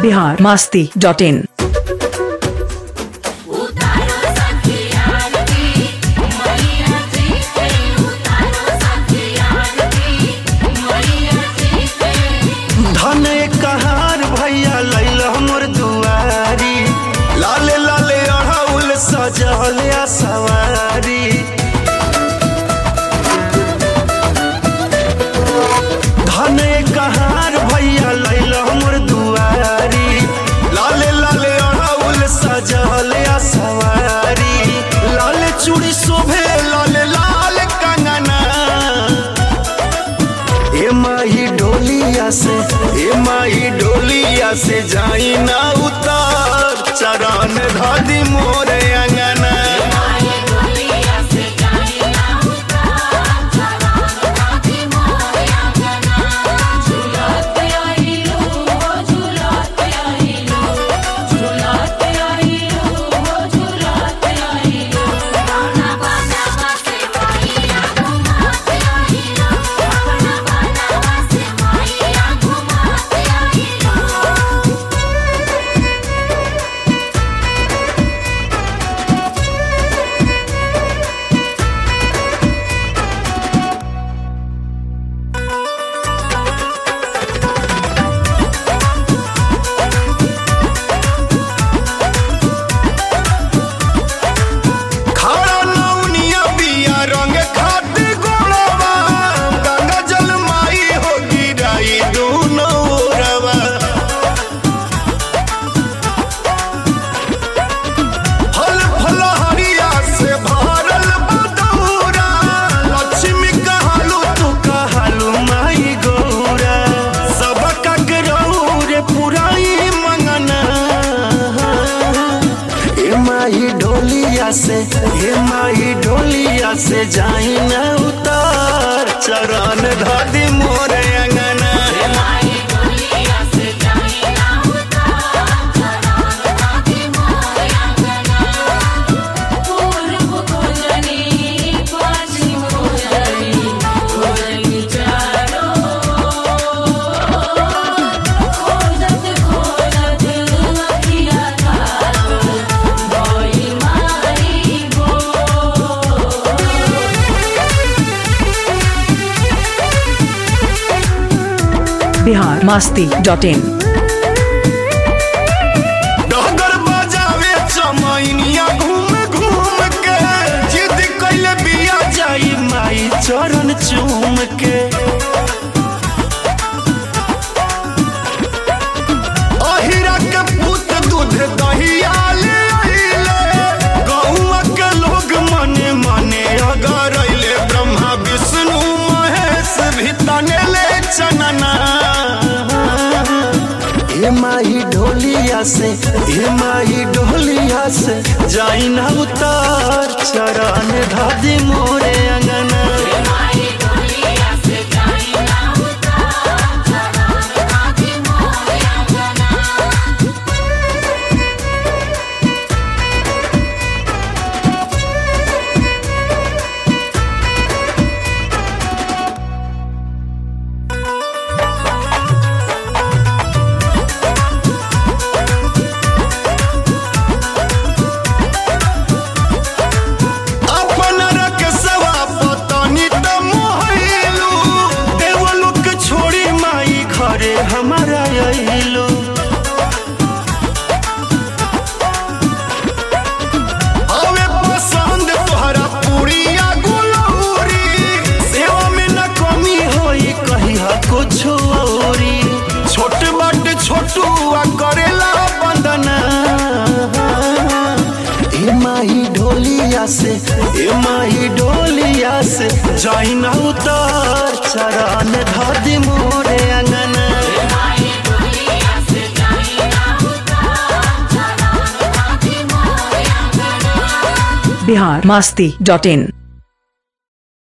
Bihar Masti dot in धन कहार भैया लैल हमर दुआरी लाले लाले अड़ाउल सजल आ सवारी धन कहार भैया लैल हमर दुआरी लाले लाले अड़ाउल सजल आ सवारी लाले चूड़ी शोभे लाले लाल कंगना ए माही डोलिया से ए माही डोलिया से जाई ना उतार चरण धादी मोरे अंगना खाड़ा नौनिया बिया रंग खाती गोड़वा गंगा जल माई हो गिराई दूनो ओरवा फल फल हरिया से भरल बदौरा लक्ष्मी कहलू तू कहलू माई गौरा सब ककरऊ रे पुराई मंगना ए माही डोलिया से ए माही डोलिया से जाई न उतार चरण धादी मोरे अंगना बिहार मास्ती डॉट इन डगर बजावे चमैनिया घूम घूम के जिद कैले बिया जाई माई चरण चूम के अहिरा के पुत दूध दहिया ले अइले गौआ के लोग मने मने अगर अइले ब्रह्मा विष्णु महेश भी तने ले चनना हे माही ढोलिया से हे माही ढोलिया से जाई ना उतार चरण धादी मोरे अंगना अपन रख सवा पतनी त मोहलू देवलोक छोड़ी माई घरे हमारा अइलू हवे पसंद तोहरा पूरिया गुलौरी सेवा में न कमी होई कही कुछ औरी छोट बट छोटू आ करेला बंदना ए माही ढोलिया से ए माही ढोलिया से जाई ना उतार चरण धादी मोरे अंगना बिहार मास्ती डॉट इन